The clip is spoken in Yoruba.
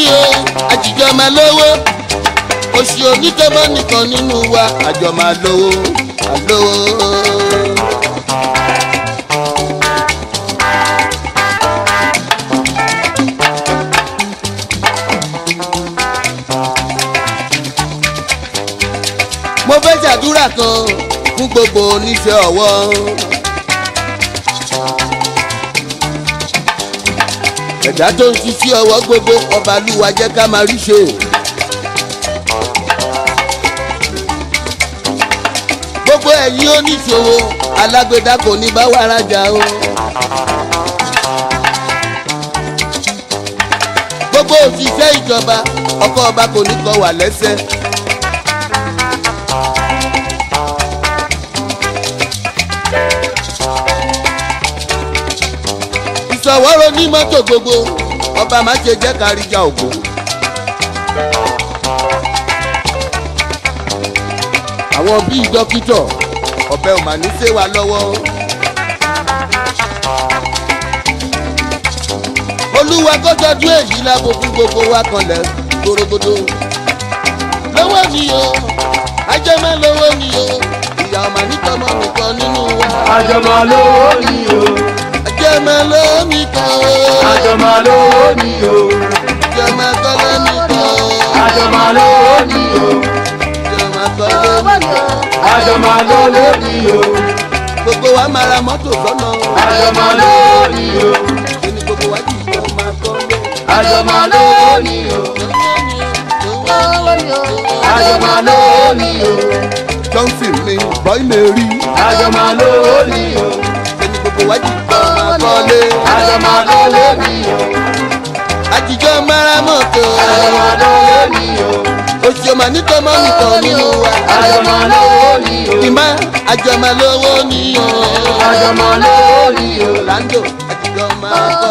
o àjìjọ máa lówó oṣù onítọ́mọ́ nìkan nínú wa àjọ máa lówó àlówó. mo fẹ́ ṣàdúrà kan fún gbogbo oníṣẹ́ ọwọ́. ẹ̀dá tó ń ṣiṣẹ́ ọwọ́ gbogbo ọba lúwa jẹ́ ká máa rí ṣe. gbogbo ẹ̀yin oníṣòwò alágbèdá kò ní bá wa rajà o. gbogbo òṣìṣẹ́ ìjọba ọkọ̀ ọba kò ní kọ wà lẹ́sẹ̀. ìṣọwọ́rọ̀ ní mọ́tò gbogbo ọba má ṣe jẹ́ káríjà ògo. àwọn bíi dókítọ̀ ọ̀bẹ ò mà ní ṣe wá lọ́wọ́. olúwa kọjọjú èyí lábo fún gbogbo wa kanlẹ̀ gbòrògbòdò. lọ́wọ́ mi o ajẹ́mẹ́ lọ́wọ́ mi o ìyá ọmọ nítọ́mọ nìkan nínú wa. àjọmọ̀ lówó ni o ajẹ́mẹ́ lọ́wọ́ mi kan o. àjọmọ̀ lówó ni o Jọmọ kọ́lé mi kan. àjọmọ̀ lówó ni o Jọmọ kọ́lé mi kan. àjọmọ̀ lówó ni o Gbogbo wa máa ra mọ́tò sọ́nà. àjọmọ̀ lówó ni o Kíni gbogbo wa jì jọ máa kọ́lé. àjọmọ̀ lówó ni o àjọmọ̀ lówó ni o Johnson ni bọ́ì lè rí. àjọmọ̀ lówó ni o Kíni gbogbo wa jì jọ máa kọ́lé. àjọmọ̀ lówó ni o Àjìjọ máa ra mọ́tò. àjọmọ̀ lówó ni o Oṣù ọmọ nítọ́mọ́ nìkan nínú wa. àjọmọ̀ lówó ni o Ìmá àjọmọ̀ lówó ni o. àjọmọ̀ lówó ni o Orlando àjìjọ máa kọ́.